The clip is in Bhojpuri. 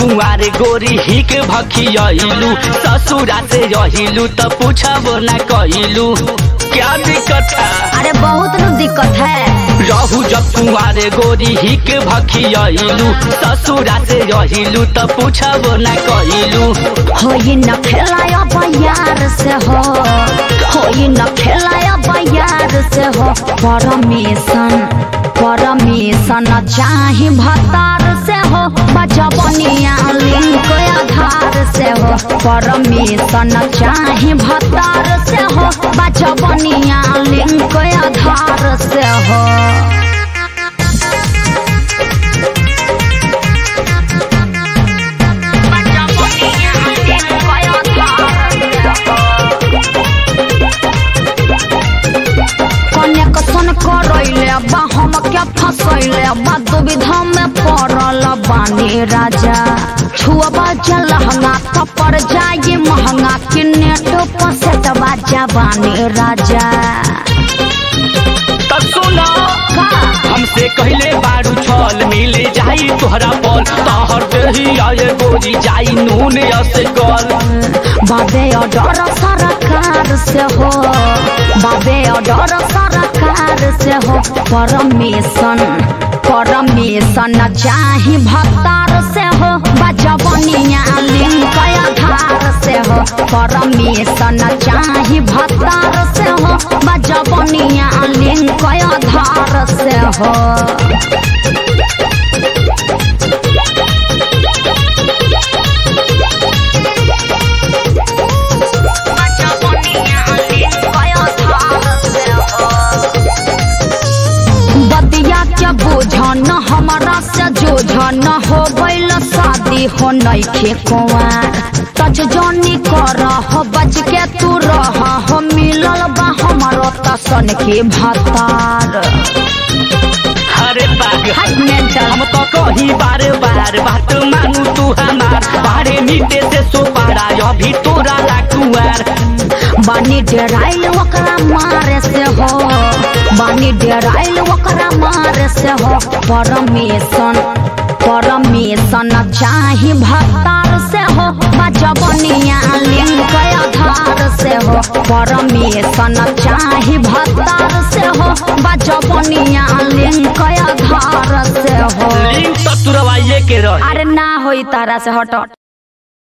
कुंवारे गोरी हिक भखियलू ससुरा से रहिलू त पूछबो ना कहिलू क्या दिक्कत है अरे बहुत नु दिक्कत है रहू जब कुंवारे गोरी हिक भखियलू ससुरा से रहिलू त पूछबो ना कहिलू होई न खेलाया बयार से हो होई न खेलाया बयार से हो परमिशन परमिशन चाही भतार से हो बचबनिया लिंक आधार से हो परमिशन चाही भतार से हो बचबनिया लिंक आधार से हो कनेक्शन करैले बा हम क्या फसैले बा दुविधा में पड़ल बानी राजा छुअबा जलहंगा कपर जाए महंगा कि नेट पसेट बाजा बानी राजा तब सुनो का हमसे कहले बारू छल मिले जाई तोहरा बल तहर देही आए गोरी जाई नून से कल बाबे डर सरकार से हो बाबे डर सरकार से हो परमिशन परमिशन चाही भत्तार से हो बजबनिया लिंक आधार से हो परमिशन चाही भत्तार से हो बजबनिया लिंक आधार से हो बदिया के बोझन हमारा से जोझन हो गइल शादी हो नइखे कुंवार तज जनी कर हो बच के तू रह हो मिलल बा हमारो तसन के भतार अरे पागल हट मेंटल हम तो कही बार बार बात मानू तू हमार बारे मीटे से सो पारा अभी तोरा लाकुआर बानी डेराइल ओकरा मारे से हो बानी डेराइल ओकरा मारे से हो परमिशन परमिशन चाही भत्तार से हो बजबनिया लिंक आधार से हो परमिशन चाही भत्तार से हो बजबनिया लिंक आधार से हो लिंक तो तुरवाइए के रही अरे ना होई तारा से हट